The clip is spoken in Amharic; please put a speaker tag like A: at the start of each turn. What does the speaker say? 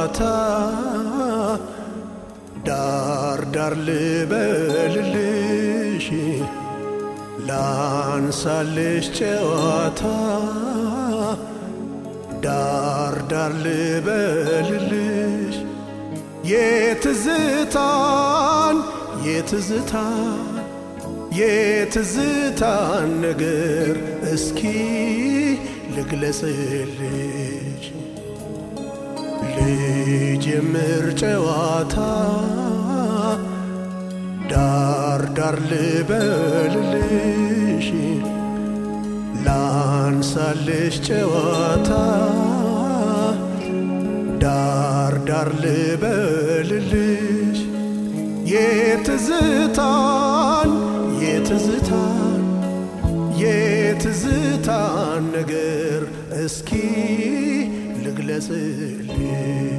A: ጨዋታ ዳር ዳር ልበልልሽ ላንሳልሽ ጨዋታ ዳር ዳር ልበልልሽ የትዝታን የትዝታን የትዝታን ነገር እስኪ ልግለጽልሽ ልጀምር ጨዋታ ዳር ዳር ልበልልሽ ላንሳልሽ ጨዋታ ዳር ዳር ልበልልሽ የትዝታን የትዝታን የትዝታን ነገር እስኪ ልግለጽልሽ